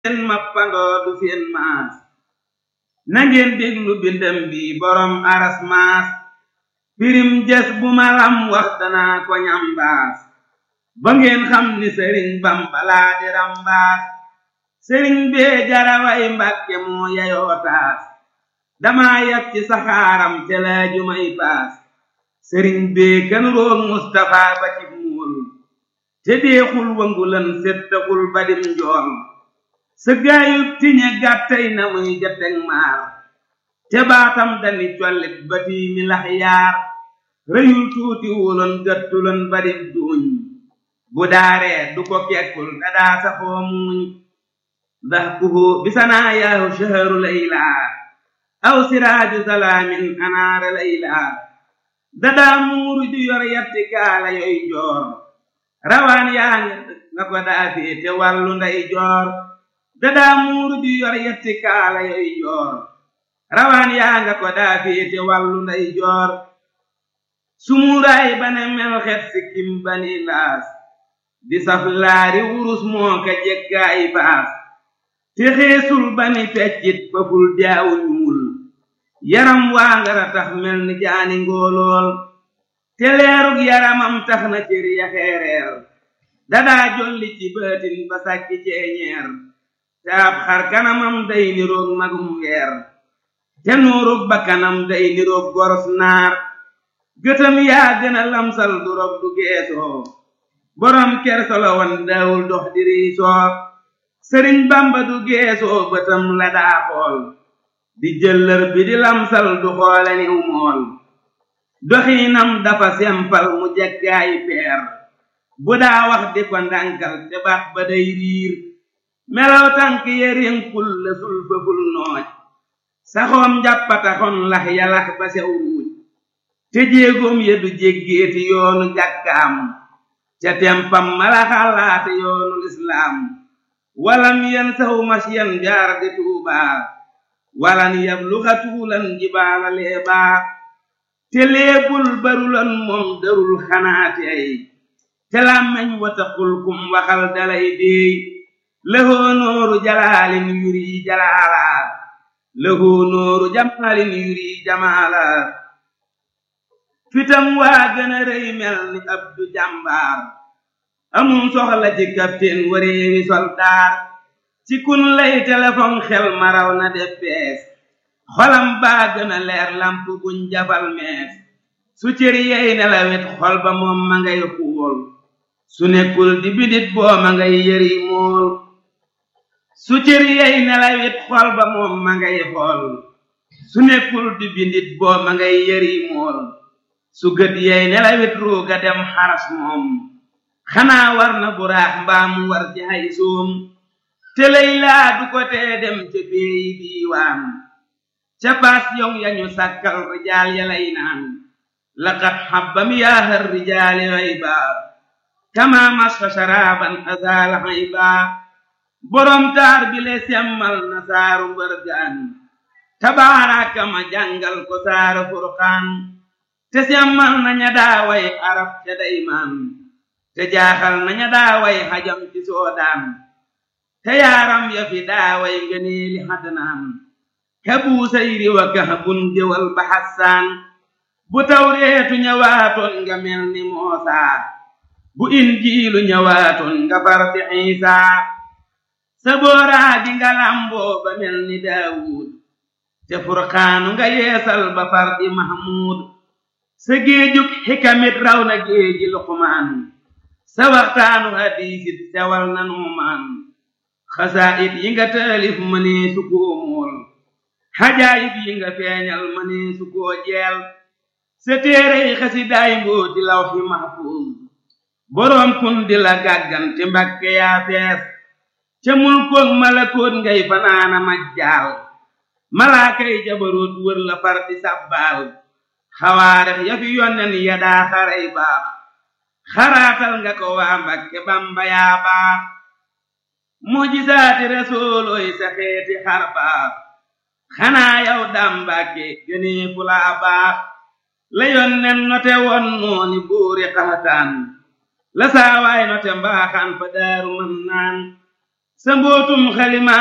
seen mappandoo du seen maas nangeen déglu bindam bi borom aras maas pirim jes bu ma lam wax danaa ko ñambaas ba ngeen xam ni sëriñ bamba laa di rambaas sëriñ bee jaraway mbàkke moo yayoo taas damaa yab ci saxaaram te laaju may paas sëriñ bee kan roog mustafa ba ci muul te deexul wangulan settaxul badim njool sa gaayub tiñe gàttay na muy jateg maar te baatam dani collit ba tiimi lax yaar rëyul tuuti wuloon gëttuloon badib duuñ bu daaree du ko kekkul dadaa saxoo muuñ ndax kuhu bisanaa yaahu shaharu laylaa aw siraaju salaamin anaara laylaa dadaa muuru ju yor yatti kaala yoy joor rawaan yaa nga ko daa féete wàllu nday joor dadaa muuru ju yor yatti kaala yoy joor rawaan yaa nga ko daa féete wàllu nday joor sumuuraay bane mel xet sikkim bani laas di saf laari wurus moo ka jekkaay baas te xeesul bani feccit faful jaawu ñuul yaram waa ngara tax mel ni jaani ngóolool te leerug yaramam tax na cër ya xeereer dadaa jolli ci bëtin ba sàkki ceeñeer te ab xar kanamam day niroog magum weer te nuurug bakkanam day niroog goros naar gëtam yaa gën a lamsal du rob du geesoo borom kersolo wan daawul dox di riisoo sëriñ bamba du geesoo bëtam la daa xool di jëllër bi di lamsal du xoole niw mool doxiinam dafa sempal mu jeggaay peer bu daa wax di ko ndànkal te baax ba day riir melaw tànk yerinkul la sul fëful nooj saxoom njàppataxon lax yalax ba sew ruuj te jéegoom ya du jéggeeti yoonu jàkkaam ca tempam mala xalaate yoonu lislaam walam yen saw masyan jaar di tuubaa walan yabluxa tuulan jibaala leebaa te leebul barulan moom darul xanaate ay te làmmeñ wataqul kum waxal dalay déey lëhoo nooru jalaalin yuri jalaala lëhoo nooru jamaalin yuri jamaala fitam waa gën a rëy mel ni abdu jàmbaar amum soxla ci capitaine wareewi soldaar ci kun lay téléphone xel maraw na def bees xolam baa gën a leer lamp buñ jafal mees su cër yey nelawet xol ba moom ma ngay xuul su nekkul di bidit boo ma ngay yëri mool su cër yey nelawet xol ba moom ma ngay xool su nekkul di bindit boo ma ngay yëri mool su gët yey nelawet ruuga dem xaras moom xanaa war na buraax mbaa mu war ci hay soom te lay laa du ko tee dem ca peeyi diiwaan ca baas yow yañu sàkkal rijaal ya lay naan laqad xabbam yaahar rijaali hayba kama masfa sharaaban azaala hayba borom taar bi le semmal na saaru mbërgaan tabaaraka ma jàngal ko saaru furqaan te semmal na ña daaway arab ca daymaan te jaaxal na ña daaway xajam ci soodaan te yaaram ya fi daaway ngëneeli xadnaan ka buusayri wa kahbun jëwal ba xassaan bu tawreetu ñëwaatoon nga mel ni moosaa bu injiilu ñëwaatoon nga far di xiisaa sa booraa di nga lamboo ba mel ni daawuud te furqaanu nga yeesal ba far di mahmuud sa géejug xikamit raw na géeji luqmaan sa waxtaanu hadiisit sewal na nuumaan xasaayit yi nga taalif mënee su koo mool xajaayib yi nga feeñal mënee su koo jeel sa téerey xasidaay mbooti lawxi mahfuuz boroom kun di la gàggante mbakke yaa fees ca mulkoog malakoot ngay fanaana majjaal malaakay jabaroot wër la far di sabbaal xawaarex ya fi yonnen ya daa xaray baax xaraatal nga ko waa mbakke bamba yaa baax mujisaati resoolooy sa xeeti xar baax xanaa yow daam mbàkke gënee fu laa baax la yonnen note won nooni buuri xaxataan la saawaay note mbaaxaan fa daaru mën naan sa mbootum xalima